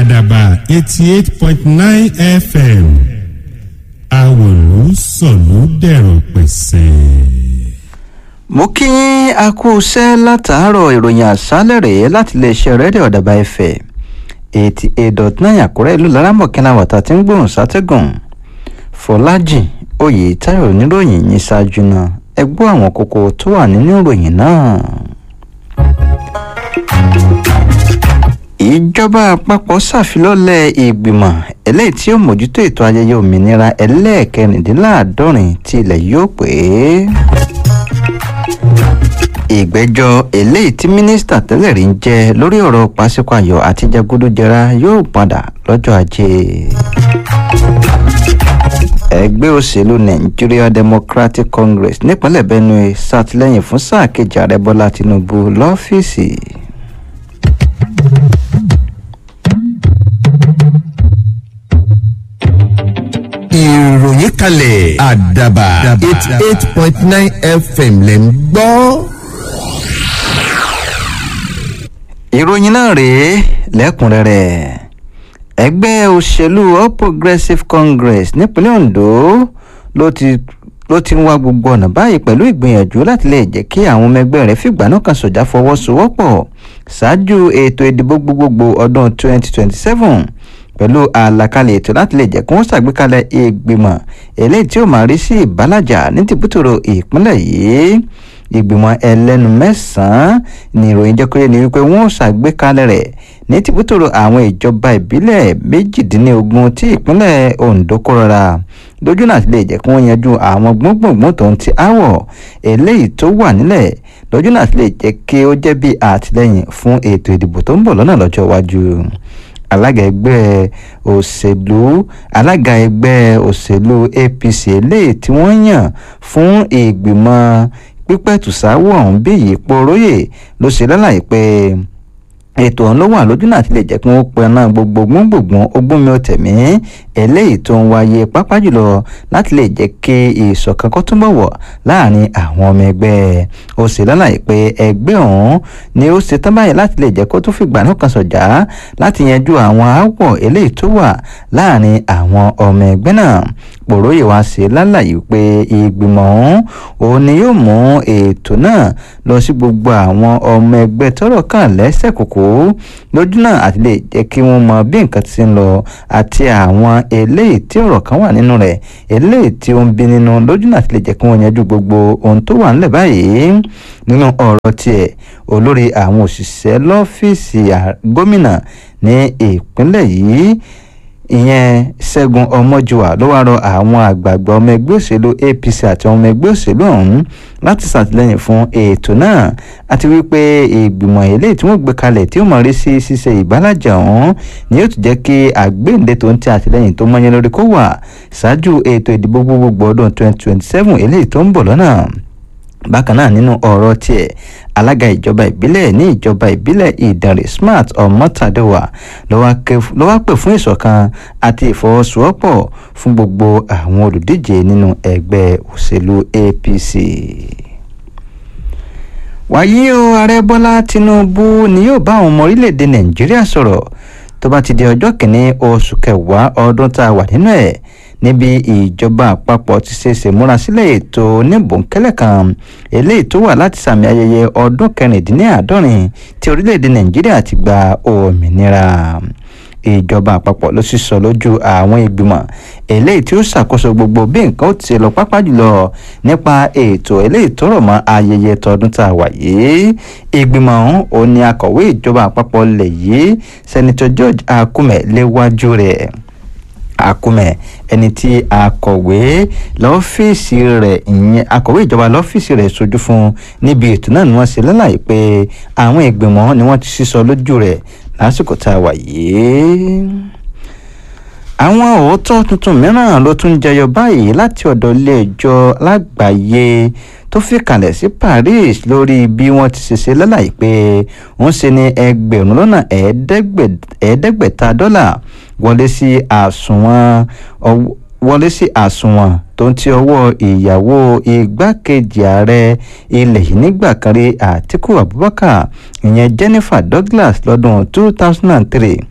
àdàbà eighty eight point nine fm àwòrán sọ̀lú dẹ̀rọ̀ pẹ̀sẹ̀. mo kí yín a kú iṣẹ́ látàárọ̀ ìròyìn àṣálẹ̀ rèé láti iléeṣẹ́ rédíò ọ̀dàbà ẹ̀fẹ̀ eighty eight dot nine àkúrẹ́ ìlú laramọ̀kẹ́lá wàtá tí ń gbóhùn sátẹ́gùn fọlájì oyè táyọ̀ níròyìn yìí ṣáájú náà ẹ gbọ́ àwọn kókó tó wà nínú ìròyìn náà. ìjọba àpapọ̀ ṣàfilọ́lẹ̀ ìgbìmọ̀ eléyìí tí ó mójútó ètò ayẹyẹ òmìnira ẹlẹ́ẹ̀kẹrìndínláàádọ́rin tí ilẹ̀ yóò pé ìgbẹ́jọ́ eléyìí tí mínísítà tẹ́lẹ̀ rí ń jẹ́ lórí ọ̀rọ̀ pàṣípààyọ̀ àti jẹgúdújẹrá yóò padà lọ́jọ́ ajé ẹgbẹ́ òṣèlú nigeria democratic congress nípínlẹ̀ benue ṣàtìlẹ́yìn fún sáà kejì ààrẹ bọ́lá tinubu lọ́fíìsì. ìròyìn kalẹ̀ àdàbà eighty eight point nine fm lẹ̀ ń gbọ́. ìròyìn náà rèé lẹ́kùnrẹ́rẹ́ ẹgbẹ́ òṣèlú all progressives congress nípínlẹ̀ ondo ló ti ló ti ń wá gbogbo ọ̀nà báyìí pẹ̀lú ìgbìyànjú láti lè jẹ́ kí àwọn ọmọ ẹgbẹ́ rẹ̀ fìgbà náà kan sọ̀jà fọwọ́sowọ́pọ̀ ṣáájú ètò ìdìbò gbogbogbò ọdún 2027 pẹ̀lú àlàkalẹ̀ ètò láti lè jẹ́ kí wọ́n ṣàgbékalẹ̀ ìgbìmọ̀ eléyìí tí ó máa rí sí ìbálàjà ní tìbútòrò ìpínlẹ̀ yìí ìgbìmọ̀ ẹlẹ́nu mẹ́sàn-án ní ìròyìn jẹ́ kóyè ní wípé wọ́n ṣàgbékalẹ̀ rẹ̀ ní tìbútòrò àwọn ìjọba ìbílẹ̀ méjìdínlógún tí ìpínlẹ̀ ondo kó rọra lójú náà ti lè jẹ́ kí wọ́n yanjú àwọn gbọ́ngbọ̀ngbọ̀n tó ń ti áwọ̀ eléyìí tó wà nílẹ̀ lójú náà ti lè jẹ́ kí ó jẹ́ bí àtìlẹ́yìn fún ètò ìdìbò tó ń bọ̀ lọ́nà lọ́jọ́ iwájú alága ẹgbẹ́ òṣèlú alága ẹgbẹ́ òṣèlú apc eléyìí tí wọ́n yàn fún ìgbìmọ̀ pípẹ̀tùsáwọ̀ ọ̀hún bí ìyípo róyè ló ṣe lálàyé pé ètò ọ̀hún ló wà lójú náà ti lè jẹ́ kí wọ́n pẹ́ náà gbogbo gbóngbòngbòn ogúnmi ọ̀tẹ̀mí eléyìí tó ń wáyé pápá jùlọ láti lè jẹ́ kí ìṣọ̀kan kó túnbọ̀ wọ̀ láàrin àwọn ọmọ ẹgbẹ́ ó sì lálàyé pé ẹgbẹ́ ọ̀hún ni ó ṣe tán báyìí láti lè jẹ́ kó tún fìgbà náà kan sọ̀jà láti yanjú àwọn aáwọ̀ eléyìí tó wà láàrin àwọn ọmọ ẹgbẹ́ náà pòróyè wá sí lálàyé pé ìgbìmọ̀ ọ̀hún òun ni yóò mú ètò náà lọ sí gbogbo àwọn ọmọ ẹgbẹ́ tọ́rọ̀ kàn lẹ́sẹ̀ kòkó lójú náà àti lè jẹ́ kí wọ́n mọ bí nǹkan ti ń lọ àti àwọn eléyìí tí ọ̀rọ̀ kan wà nínú rẹ̀ eléyìí tí ó ń bí nínú lójú náà àti lè jẹ́ kí wọ́n yanjú gbogbo ohun tó wà nílẹ̀ báyìí nínú ọ̀rọ̀ tiẹ̀ olórí àwọn òṣìṣẹ́ lọ́fíìsì gómìnà ní ìpínlẹ̀ yìí ìyẹn ṣẹ́gun ọmọjúwà ló wá rọ àwọn àgbààgbà ọmọ ẹgbẹ́ òṣèlú apc àti ọmọ ẹgbẹ́ òṣèlú ọ̀hún láti ṣàtìlẹ́yìn fún ètò náà àti wípé ìgbìmọ̀ eléyìí tí wọ́n gbé kalẹ̀ tí ó mọ̀ rí sí ṣíṣe ìbálàjà ọ̀hún ni yóò tún jẹ́ kí àgbéǹde tó ń tẹ àtìlẹ́yìn tó mọ́yán lórí kó wà ṣáájú ètò ìdìbò gbogbogbò ọdún 2027 eléyìí tó ń bọ̀ lọ́nà bákan náà nínú ọ̀rọ̀ tiẹ̀ alága ìjọba ìbílẹ̀ ní ìjọba ìbílẹ̀ ìdànrè smart ọmọtàdéwà ló wá pè fún ìṣọ̀kan àti ìfọwọ́sowọ́pọ̀ fún gbogbo àwọn olùdíje nínú ẹgbẹ́ òṣèlú apc wàyí o ààrẹ bọ́lá tinubu ni yóò bá àwọn ọmọ orílẹ̀-èdè nàìjíríà sọ̀rọ̀ tó bá ti di ọjọ́ kìíní oṣù kẹwàá ọdún tá a wà nínú ẹ̀ níbi ìjọba àpapọ̀ ti ṣe ṣèmúrasílẹ̀ ètò oníbòńkẹ́lẹ̀ kan eléyìí tó wà láti sàmì ayẹyẹ ọdún kẹrìndínláàádọ́rin tí orílẹ̀-èdè nàìjíríà ti gba òmìnira ìjọba àpapọ̀ ló sì sọ lójú àwọn ìgbìmọ̀ eléyìí tí ó ṣàkóso gbogbo bí nǹkan ó ti lọ pápá jùlọ nípa ètò eléyìí tó rọ̀ mọ́ ayẹyẹ tọdún tá a wà yìí ìgbìmọ̀ ọ̀hún ò ní akọ̀wé ìjọba àpapọ̀ lẹ̀ yìí sẹ́nitọ́ george akume léwájú rẹ̀ akumẹ ẹni tí akọ̀wé lọ́fíìsì rẹ̀ ìyẹn akọ̀wé ìjọba lọ́fíìsì rẹ̀ sojú fún níbi ètò náà ni wọ́n ṣe lálàyé pé àwọn ìgbìmọ̀ ni wọ́n ti sísọ lójú rẹ̀ lásìkò tá a wà yìí àwọn òótọ́ tuntun mìíràn ló tún jẹyọ báyìí láti ọ̀dọ̀ ilé-ẹjọ́ lágbàáyé tó fi kalẹ̀ sí paris lórí bí wọ́n ti ṣe ṣe lálàyé pé wọ́n ṣe ní ẹgbẹ̀rún lọ́nà ẹ̀ẹ́dẹ́gbẹ̀ta dọ́là wọlé sí àsùnwọ̀n wọlé sí àsùnwọ̀n tó ń ti ọwọ́ ìyàwó igbákejì ààrẹ ilẹ̀ yìí nígbà kan rí àtiku abubakar ìyẹn jennifer douglas lọ́dún two thousand and three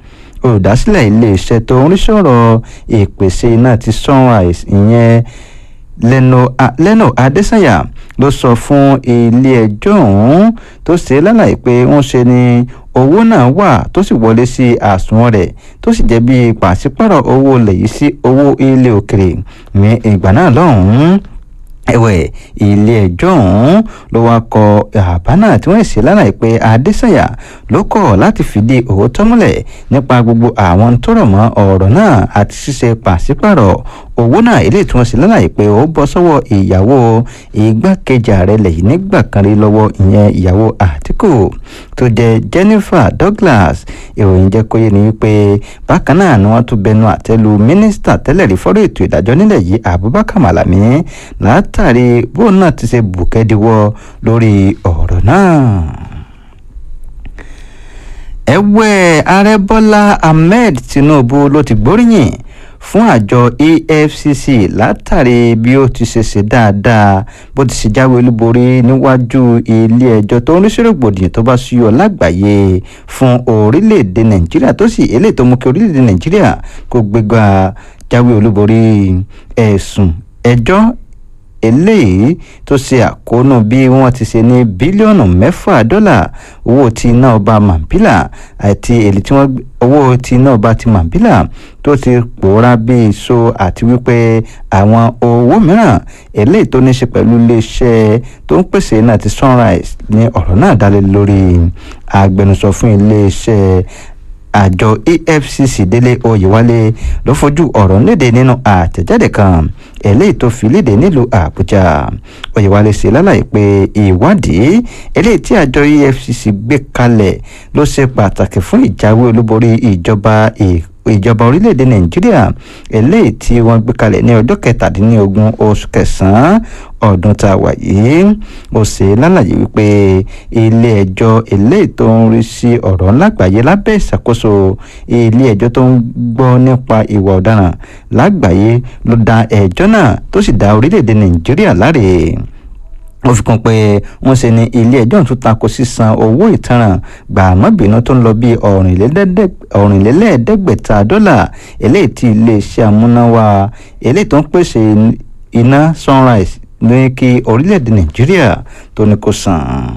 olùdásílẹ̀ iléeṣẹ́ tó ń rí sọ̀rọ̀ ìpèsè iná ti sunrise ìyẹn lẹ́nà adésànyà ló sọ fún ilé-ẹjọ́ ọ̀hún tó ṣe lálàyé pé wọ́n ṣe ni owó náà wà tó sì wọlé sí àsùnwọ̀n rẹ̀ tó sì jẹ́ bí pàṣípàrọ̀ owó ilẹ̀ yìí sí owó ilé òkèrè ní ìgbà náà lọ́hùn-ún ẹ̀wẹ̀ ilé-ẹjọ́ ọ̀hún ló wá kọ àbá náà tí wọ́n ṣe lálàyé pé adésànyà ló kọ̀ láti fìdí òótọ́ múlẹ̀ nípa gbogbo àwọn tó rọ̀ mọ́ ọ̀rọ̀ náà àti ṣíṣe pàṣípàrọ̀ owó náà eléyìí tí wọ́n ṣe lálàyé pé ó bọ́ sọ́wọ́ ìyàwó igbákejì ààrẹ lẹ́yìn nígbà kan rí lọ́wọ́ ìyẹn ìyàwó àtìkù tó jẹ́ jennifer douglas ìròyìn jẹ́ kó yé ni wípé bákan náà ni wọ́n tún bẹnu àtẹ́lu mínísítà tẹ́lẹ̀ rí fọ́rọ̀ ètò ìdájọ́ nílẹ̀ yìí abubakar malami látàrí bóun náà ti ṣe bùkẹ́díwọ́ lórí ọ̀rọ̀ náà ẹ̀wẹ̀ ààrẹ bọ́lá ahmed tinubu ló ti gbóríyìn fún àjọ efcc látàrí bí ó ti ṣe ṣe dáadáa bó ti ṣe jáwé olúborí níwájú ilé-ẹjọ́ tó ń rí sí rògbòdìyàn tó bá ṣúyọ lágbàáyé fún orílẹ̀-èdè nàìjíríà tó sì eléyìí tó mú kí orílẹ̀-èdè nàìjíríà kó gbégbá jáwé olúborí ẹ̀sùn ẹjọ́ eléyìí tó ṣe àkóónú bí wọ́n ti ṣe ní bílíọ̀nù mẹ́fà dọ́là owó tí iná ọba mambila àti èlé tí wọ́n owó tí iná ọba ti mambila tó ti pòórá bí iṣó àti wípé àwọn owó mìíràn eléyìí tó ní ṣe pẹ̀lú iléeṣẹ́ tó ń pèsè iná ti sunrise ní ọ̀rọ̀ náà dálé lórí agbẹnusọ fún iléeṣẹ́ àjọ efcc délé oyèwálé ló fojú ọ̀rọ̀ léde nínú àtẹ̀jáde kan eléyìí tó fi léde nílùú àbújá oyèwálé ṣe lálàyé pé ìwádìí eléyìí tí àjọ efcc gbé kalẹ̀ ló ṣe pàtàkì fún ìjáwé olúborí ìjọba ìjọba orílẹ̀-èdè nàìjíríà eléyìí tí wọ́n gbé kalẹ̀ ní ọjọ́ kẹtàdínlógún oṣù kẹsàn-án ọdún tá a wà yìí ó ṣe lálàyé wípé ilé-ẹjọ́ eléyìí tó ń rí sí ọ̀rọ̀ lágbàáyé lábẹ́ ìṣàkóso ilé-ẹjọ́ tó ń gbọ́ nípa ìwà ọ̀daràn lágbàáyé ló dá ẹjọ́ náà tó sì dá orílẹ̀-èdè nàìjíríà láre ó fi kún pé wọ́n ṣe ní ilé ẹjọ́ tún tako sísan owó ìtanràn gbàmọ́bìnú tó ń lọ bí ọ̀rìnlélẹ́ẹ̀ẹ́dẹ́gbẹ̀ta dọ́là eléyìí tí iléeṣẹ́ amúnáwá eléyìí tó ń pèsè iná sunrise ní kí orílẹ̀-èdè nàìjíríà tó ní kó san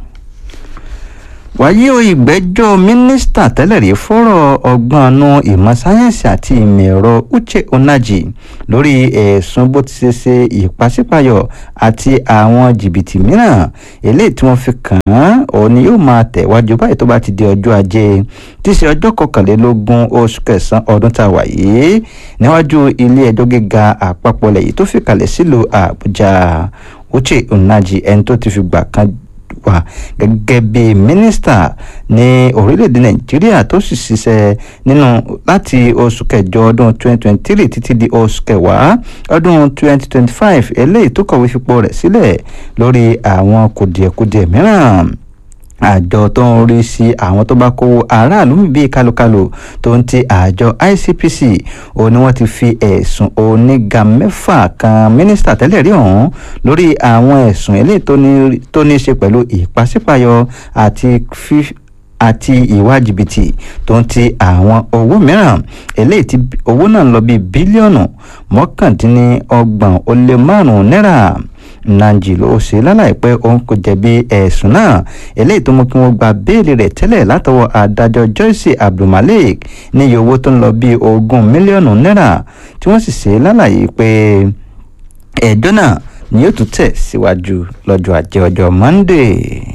wàyí o ìgbẹ́jọ́ mínísítà tẹ́lẹ̀ rí fọ́rọ̀ ọgbọ́n nu ìmọ̀ sáyẹ́ǹsì àti ìmọ̀ ẹ̀rọ uche onaji lórí ẹ̀sùn bó ti ṣe ṣe ìpàsípàyọ̀ àti àwọn jìbìtì mìíràn eléyìí tí wọ́n fi kàn án òun ni yóò máa tẹ̀wájú báyìí tó bá ti di ọjọ́ ajé tí í ṣe ọjọ́ kọkànlélógún oṣù kẹsàn-án ọdún tá a wà yìí níwájú ilé ẹjọ́ gíga àpapọ̀ lẹ́yìn tó fi kalẹ̀ sílùú àbújá uche onaji ẹni tó ti fi gbà kan wà gẹ́gẹ́ bí mínísítà ní orílẹ̀-èdè nàìjíríà tó sì ṣiṣẹ́ nínú láti oṣù kẹjọ ọdún 2023 títí di oṣù kẹwàá ọdún 2025 eléyìí tó kọ̀wé fipò rẹ̀ sílẹ̀ lórí àwọn kùdìẹ̀kudiẹ mìíràn àjọ tó ń rí sí àwọn tó bá kówó aráàlú bíi kálukálu tó ń ti àjọ icpc òun ni wọ́n ti fi ẹ̀sùn oníga mẹ́fà kan mínísítà tẹ́lẹ̀ rí ọ̀hún lórí àwọn ẹ̀sùn eléyìí tó ní í ṣe pẹ̀lú ìpàsípàyọ àti fífi àti ìwà jìbìtì tó ń ti àwọn owó mìíràn eléyìí tí owó náà ń lọ bíi bílíọ̀nù mọ́kàndínlọ́gbọ̀n ó lé márùn-ún náírà nanji ló ṣe lálàyé pé òun kò jẹ̀bi ẹ̀sùn náà eléyìí tó mú kí wọ́n gba béèlì rẹ̀ tẹ́lẹ̀ látọwọ́ adájọ́ joyce abdulmalik níye owó tó ń lọ bíi ogún mílíọ̀nù náírà tí wọ́n sì ṣe lálàyé pé ẹjọ́ náà ni yóò tún tẹ̀ síwájú lọ́jọ́ ajé ọjọ́ monday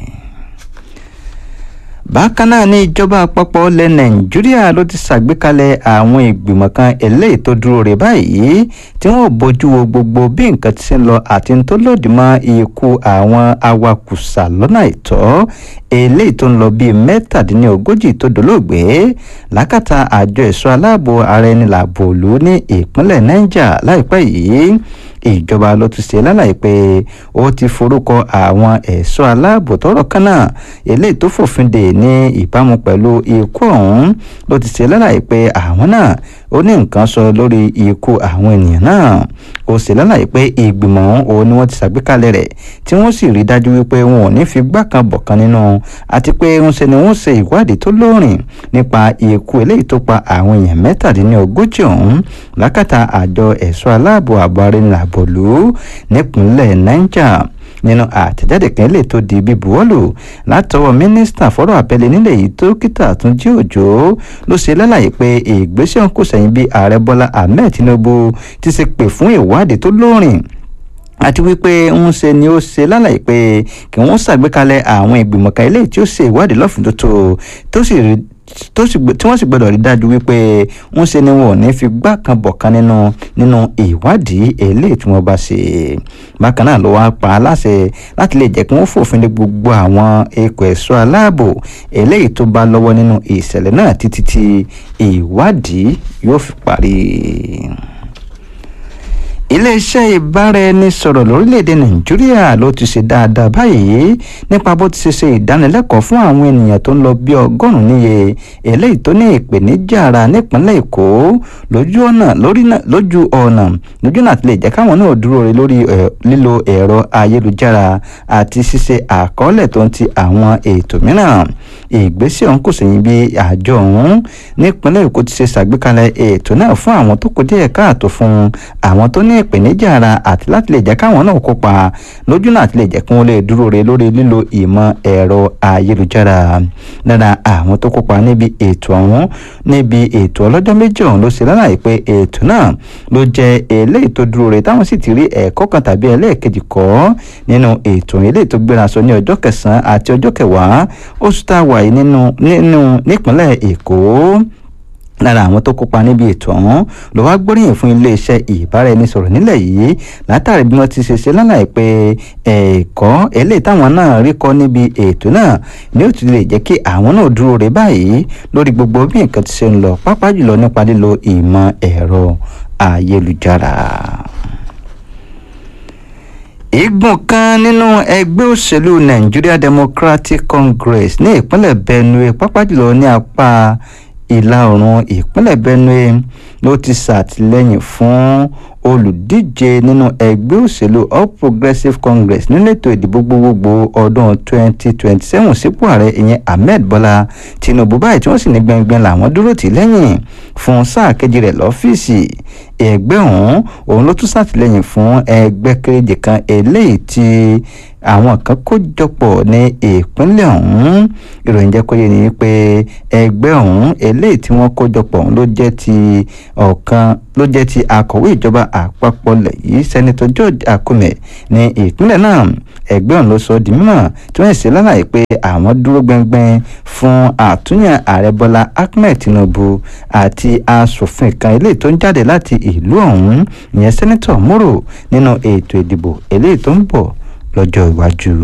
bákan náà ní ìjọba àpapọ̀ ilẹ̀ nàìjíríà ló ti ṣàgbékalẹ̀ àwọn ìgbìmọ̀ kan eléyìí tó dúró rè báyìí tí wọ́n bójú wo gbogbo bí nǹkan ti ṣe ń lọ àti tó lòdì mọ́ ikú àwọn awakùsà lọ́nà àìtọ́ eléyìí tó ń lọ bíi mẹ́tàdínlógójì tó dolóògbé lákàtà àjọ ẹ̀ṣọ́ aláàbò ara ẹni làbò òlu ní ìpínlẹ̀ niger láìpẹ́ yìí ìjọba ló ti ṣe lálàyé pé ó ti forúkọ àwọn ẹ̀ṣọ́ aláàbò tọ́rọ̀ kan náà eléyìí tó fòfin dè ní ìbámu pẹ̀lú ikú ọ̀hún ló ti ṣe lálàyé pé àwọn náà ó ní nǹkan sọ lórí ikú àwọn ènìyàn náà ó sì lálàyé pé ìgbìmọ̀ òun ni wọ́n ti ṣàgbékalẹ̀ rẹ̀ tí wọ́n sì rí dájú wípé wọn ò ní fi gbá kan bọ̀ kan nínú àti pé ń ṣe ni wọ́n ṣe ìwádìí tó lóòrìn nípa ikú eléyìí tó pa àwọn èèyàn mẹ́tàdínlógójì ọ̀hún lákàtà àjọ ẹ̀ṣọ́ aláàbò àbọ̀rìnlàbọ̀lú nípínlẹ̀ niger nínú àtẹ̀jáde kan lè tó di bíbuwọ́lù látọwọ́ mínísítà fọ́rọ̀ abẹ́lé nílẹ̀ yìí dókítà túnjí òjò ló ṣe lálàyé pé ìgbésẹ̀ ọ̀hún kò sẹ́yìn bí ààrẹ bọ́lá ahmed tinubu ti ṣe pè fún ìwádìí tó lóòrìn àti wípé ń ṣe ni ó ṣe lálàyé pé kí wọ́n ṣàgbékalẹ̀ àwọn ìgbìmọ̀ kan eléyìí tí ó ṣe ìwádìí lọ́fìn tó tó sì rí tó sì tí wọ́n sì gbọ́dọ̀ rí dájú wípé ń ṣe ni wọn ò ní fi gbá kan bọ̀ kan nínú nínú ìwádìí eléyìí tí wọ́n bá ṣe bákan náà ló wá pa á láṣẹ láti lè jẹ́ kí wọ́n fòfin lé gbogbo àwọn ikọ̀ ẹ̀ṣọ́ aláàbò eléyìí tó bá lọ́wọ́ nínú ìṣẹ̀lẹ̀ náà títí tí ìwádìí yóò fi parí iléeṣẹ́ ìbáraẹnisọ̀rọ̀ lórílẹ̀‐èdè nàìjíríà ló ti ṣe dáadáa báyìí nípa bó ti ṣe ṣe ìdánilẹ́kọ̀ọ́ fún àwọn ènìyàn tó ń lọ bí ọgọ́rùn-ún níye eléyìí tó ní ìpèníjà ara nípínlẹ̀ èkó lójú ọ̀nà lójú ọ̀nà lójú náà ti lè jẹ́ káwọn náà dúró re lórí lílo ẹ̀rọ ayélujára àti ṣíṣe àkọọ́lẹ̀ tó ń ti àwọn ètò mìíràn ìgbésẹ̀ ọ̀hún kò sẹ́yìn bí àjọ ọ̀hún nípínlẹ̀ èkó ti ṣe ṣàgbékalẹ̀ ètò náà fún àwọn tó kù díẹ̀ káàtó fún àwọn tó ní ìpèníjà ara àti láti lè jẹ́ káwọn náà kópa lójú náà àti lè jẹ́ kí wọ́n lè dúró re lórí lílo ìmọ̀ ẹ̀rọ ayélujára lára àwọn tó kópa níbi ètò ọ̀hún níbi ètò ọlọ́jọ́ méjì ọ̀hún ló ṣe lálàyé pé ètò náà ló jẹ́ eléyìí tó dúró re táwọn sì ti rí ẹ̀kọ́ kan tàbí ẹlẹ́ẹ̀kejì kọ́ nínú ètò eléyìí tó gbéra sọ ní ọjọ́ kẹsàn-án àti ọjọ́ kẹwàá oṣù tá a wà yìí nínú nínú nípínlẹ̀ èkó lára àwọn tó kópa níbi ètò ọ̀hún ló wá gbóríyìn fún iléeṣẹ́ ìbáraẹnisọ̀rọ̀ nílẹ̀ yìí látàrí bí wọ́n ti ṣe ṣe lálàyé pé ẹ̀kọ́ eléyìí táwọn náà rí kọ́ níbi ètò náà ni ó ti lè jẹ́ kí àwọn náà dúró re báyìí lórí gbogbo bí nǹkan ti ṣe ń lọ pápá jùlọ nípa lílo ìmọ̀ ẹ̀rọ ayélujára igun kan nínú ẹgbẹ́ òṣèlú nigeria democratic congress ní ìpínlẹ̀ benue pápá jùlọ ní apá ìlà oòrùn ìpínlẹ̀ benue ló ti ṣàtìlẹ́yìn fún olùdíje nínú ẹgbẹ́ òṣèlú all progressives congress nínú ètò ìdìbò gbogbogbò ọdún 2027 sípò ààrẹ ìyẹn ahmed bọ́lá tinubu báyìí tí wọ́n sì ní gbẹngbẹng làwọn dúró tì lẹ́yìn fún sáà kejì rẹ̀ lọ́fíìsì ẹgbẹ́ ọ̀hún òun ló tún ṣàtìlẹ́yìn fún ẹgbẹ́ kéréje kan eléyìí tí àwọn kan kó jọpọ̀ ní ìpínlẹ̀ ọ̀hún ìròyìn jẹ́ kó yé ni pé ẹgbẹ́ ọ̀hún eléyìí tí wọ́n kó jọpọ̀ ọ̀hún ló jẹ́ ti ọ̀kan ló jẹ́ ti akọ̀wé ìjọba àpapọ̀ lẹ̀ yìí sẹ́nitọ́ george akume ní ìpínlẹ̀ náà ẹgbẹ́ ọ̀hún ló sọ di mímọ̀ tí wọ́n ṣe lálàyé pé àwọn dúró gbẹngbẹng fún àtúnyàn ààrẹ bọ́lá ahmed tinubu àti asòfin kan eléyìí tó ń jáde láti ìlú ọ̀hún ìyẹn sẹ́nitọ̀ moro nínú ètò ìdìbò eléyìí tó ń bọ̀ lọ́jọ́ iwájú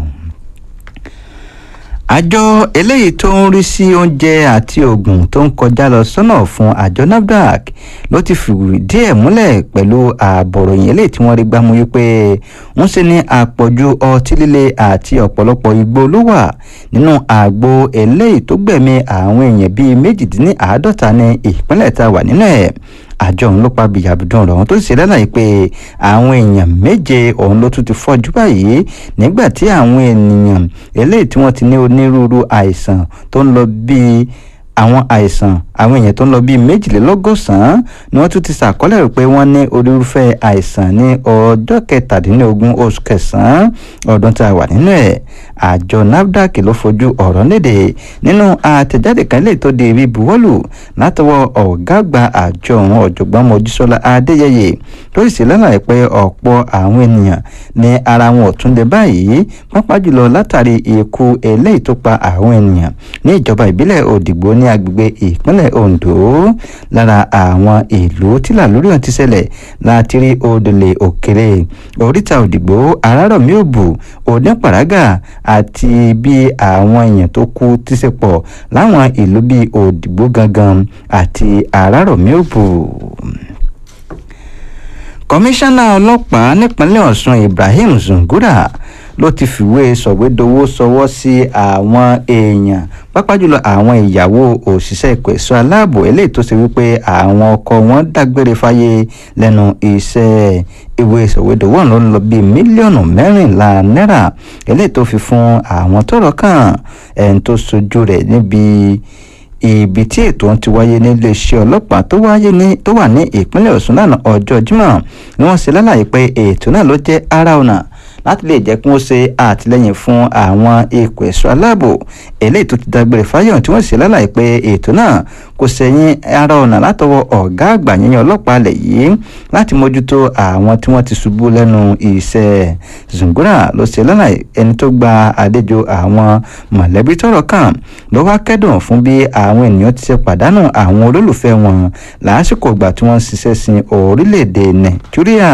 àjọ eléyìí tó ń rí sí oúnjẹ àti oògùn tó ń kọjá lọ sọ́nà fún àjọ nafdac ló ti fìdí ẹ̀ múlẹ̀ pẹ̀lú ààbọ̀ròyìn eléyìí tí wọ́n rí gbámú wípé ń ṣe ní àpọ̀jù ọtí líle àti ọ̀pọ̀lọpọ̀ igbó ló wà nínú àgbo eléyìí tó gbẹ̀mí àwọn èèyàn bíi méjìdínláàádọ́ta ní ìpínlẹ̀ tá a wà nínú ẹ̀ àjọ òun ló pa bìyàbùdùn ọ̀rọ̀ ọ̀hún tó sì ṣe lálàyé pé àwọn èèyàn méje òun ló tún ti fọ́jú báyìí nígbà tí àwọn ènìyàn eléyìí tí wọ́n ti ní onírúurú àìsàn tó ń lọ bíi àwọn àìsàn àwọn èèyàn tó ń lọ bíi méjìlélọ́gọ́sàn-án ni wọ́n tún ti ṣàkọọ́lẹ̀ rẹ̀ pé wọ́n ní onírúfẹ́ àìsàn ní ọjọ́ kẹtàdínlógún oṣù kẹsàn-án ọdún tá a wà nínú ẹ̀ àjọ nafdac ló fojú ọ̀rọ̀ léde nínú àtẹ̀jáde kan lè tó di ibi buwọ́lù látọwọ́ ọ̀gá àgbà àjọ ọ̀hún ọ̀jọ̀gbọ́n mojísọ́lá adéyẹyẹ tó sì lálàyé pé ọ̀pọ̀ àwọn ènìyàn ní ara wọn ò tún lè báyìí pápá jùlọ látàrí ikú eléyìí tó pa àwọn ènìyàn ní ìjọba ìbílẹ̀ òdìgbò ní agbègbè ìpínlẹ̀ ondo lára àwọn ìlú tí làlórí ọ̀hún ti ṣẹlẹ̀ láti rí odòlè òkèrè oríta òdìgbò arárọ̀mí òbù onípàrágà àti bí àwọn èèyàn tó kú ti ṣe pọ̀ láwọn ìlú bíi òdìgbò gangan àti arárọ̀mí òbù kọmíṣánná ọlọ́pàá nípínlẹ̀ ọ̀sùn ibrahim zungura ló ti fìwé sọ̀wédowó sọwọ́ sí àwọn èèyàn pápá jùlọ àwọn ìyàwó òṣìṣẹ́ ìpè ẹ̀ṣọ́ aláàbò eléyìí tó ṣe wípé àwọn ọkọ wọn dágbére fáyé lẹ́nu iṣẹ́ ìwé sọ̀wédowó ọ̀hún ló ń lọ bíi mílíọ̀nù mẹ́rìnlá náírà eléyìí tó fi fún àwọn tọ́rọ̀ kàn ẹni tó sojú rẹ̀ níbi ibi tí ètò ọ̀hún ti wáyé níléeṣẹ́ ọlọ́pàá tó wáyé ní tó wà ní ìpínlẹ̀ ọ̀ṣun lánàá ọjọ́ jímọ̀ ni wọ́n ṣe lálàyé pé ètò náà ló jẹ́ ara ọ̀nà láti lè jẹ́ kí wọ́n ṣe àtìlẹ́yìn fún àwọn ikọ̀ ẹ̀ṣọ́ aláàbò eléyìí tó ti dágbére fáyọ̀ tí wọ́n ṣe lálàyé pé ètò náà kò sẹ́yìn ara ọ̀nà látọwọ́ ọ̀gá àgbà yẹn ọlọ́pàá alẹ̀ yìí láti mójútó àwọn tí wọ́n ti ṣubú lẹ́nu iṣẹ́ zungura ló ṣe lálàyé ẹni tó gba àlejò àwọn mọ̀lẹ́bí tọ́rọ̀ kàn ló wá kẹ́dùn fún bí àwọn ènìyàn ti ṣe pàdánù àwọn olólùfẹ́ wọn lásìkò ìgbà tí wọ́n ń ṣiṣẹ́ sin orílẹ̀-èdè nàìjíríà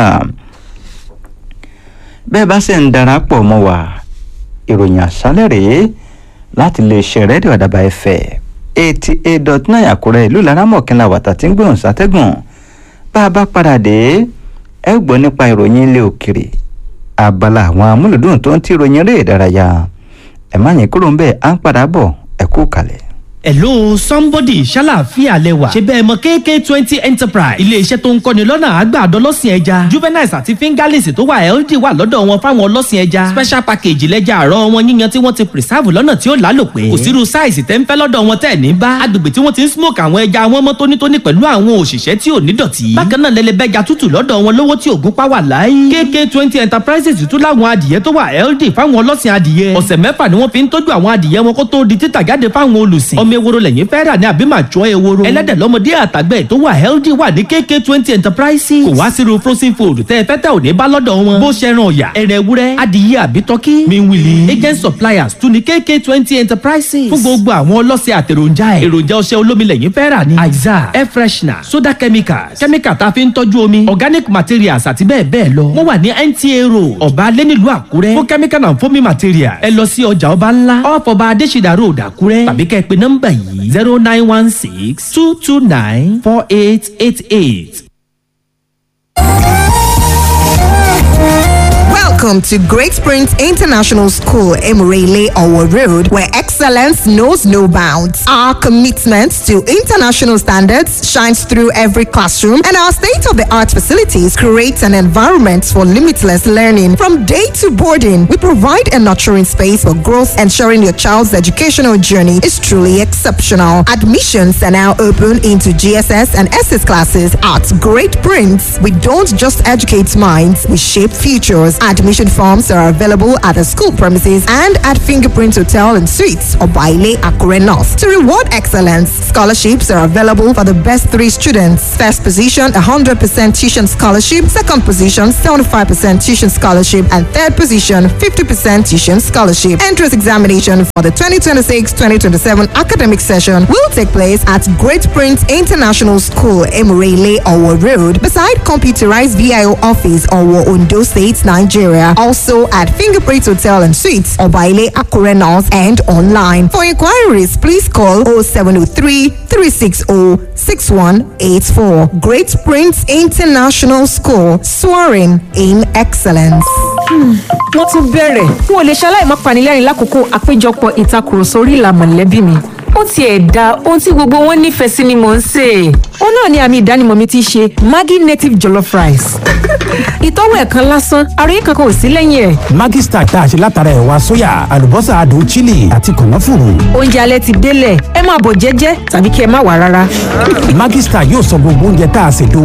bẹ́ẹ̀ bá sì ń darapọ̀ mọ́ wa ìròyìn àṣálẹ̀ rèé láti lè ṣe rédíò àdàbà ẹ̀fẹ̀ eighty eight dot nine àkúrẹ́ ìlú laramọ̀kínlá wàtà tí ń gbóhùn sátẹ́gùn bá a bá padà dé ẹ gbọ́ nípa ìròyìn ilé òkèrè abala àwọn amúlùdùn tó ń tí ìròyìn eré ìdárayá ẹ má yín kúrò ń bẹ́ẹ̀ à ń padà bọ̀ ẹ kú kalẹ̀ hello somebody ṣàlàáfíà lẹwà ṣe bẹ́ẹ̀ mọ kk twenty enterprise iléeṣẹ́ tó ń kọ́ni lọ́nà àgbàdo ọlọ́sìn ẹja juveniles àti fingerlings tó wà ld wà lọ́dọ̀ wọn fáwọn ọlọ́sìn ẹja special package lẹ́jà àárọ̀ wọn yíyan tí wọ́n ti preserve lọ́nà tí ó lálòpẹ́ kò sírú size tẹ́ ń fẹ́ lọ́dọ̀ wọn tẹ́ ní bá agbègbè tí wọ́n ti ń smoke àwọn ẹja wọn mọ́ tónítóní pẹ̀lú àwọn òṣìṣẹ́ tí ò ní dọ̀tí bákan náà lẹ́lẹ́bẹ́ja tútù lọ́dọ̀ wọn lówó tí ògún pa wà láyé kk twenty enterprises tún láwọn adìyẹ tó wà ld fáwọn ọlọ́sìn adìyẹ ọ̀sẹ̀ mẹ́fà ni wọ́n fi ń tọ́jú àwọn adìyẹ wọn kó tó di títà jáde fáwọn olùsìn ọmọ ewúro lẹ́yìn fẹ́ rà ní àbí máa jọ ewúro. ẹlẹ́dẹ̀ lọ́mọdé àtàgbẹ̀ tó wà healthy wà ní kk twenty enterprises. kò wá sírú frozen food tẹ́ ẹ fẹ́ tẹ́ ò ní bá lọ́dọ̀ wọn. bó ṣe ran ọ̀yà ẹran ewúrẹ́ adìyẹ àbí tọ́kí. miwili agent suppliers tún ní kk twenty enterprises. fún gbogbo àwọn ọlọ́sẹ̀ àtẹ̀ròjà ẹ̀. èròjà ọṣẹ olómi lẹ́yìn fẹ́ rà ní. aiza air freshener soda chemicals chemical tá a fi ń tọ́jú omi organic materials àti bẹ́ẹ̀ bẹ́ẹ̀ lọ. wọ́n wà ní nta road ọba alẹ́ nílùú àkúrẹ́ fún chemical and foaming materials. ẹ lọ sí ọjà ọba ńlá off ọba adésìdá road àkúrẹ́ tàbí kẹ́ ẹ pe nọ́mbà yìí zero nine one six two two nine four eight eight eight. Welcome to Great Springs International School, Emirele Owo Road, where excellence knows no bounds. Our commitment to international standards shines through every classroom, and our state of the art facilities create an environment for limitless learning. From day to boarding, we provide a nurturing space for growth, ensuring your child's educational journey is truly exceptional. Admissions are now open into GSS and SS classes at Great Prince. We don't just educate minds, we shape futures. Admission forms are available at the school premises and at Fingerprint Hotel and Suites or Baile Akure North. To reward excellence, scholarships are available for the best three students. First position, 100% tuition scholarship. Second position, 75% tuition scholarship. And third position, 50% tuition scholarship. Entrance examination for the 2026-2027 academic session will take place at Great Prince International School, Emirele, Owo Road, beside computerized VIO office, Owo, Ondo State, Nigeria. Also at Fingerprint Hotel and Suites, Obaile Akure North and online. For inquiries, please call 0703 360 6184. Great Prince International School, soaring in excellence. wọ́n tún bẹ̀rẹ̀ n ò lè ṣaláì má panilẹ́rìn lákòókò àpéjọpọ̀ ìtakùrọ̀sọ orí ìlà mọ̀lẹ́bí mi ó tiẹ̀ da ohun tí gbogbo wọn nífẹ̀ẹ́ sí ni mò ń sè é. ó náà ni àmì ìdánimọ̀ mi ti ṣe maggi native jollof rice. ìtọ́wò ẹ̀kan lásán àròyé kankan ò sí lẹ́yìn ẹ̀. Maggi Star tá a ṣe látara ẹ̀wà sóyà àlùbọ́sà adùn chili àti kànáfùrù. oúnjẹ alẹ́ ti délẹ̀ ẹ máa bọ̀ jẹ́jẹ́ tàbí kí ẹ má wà rárá. Maggi Star yóò sọ gbogbo oúnjẹ tá a ṣètò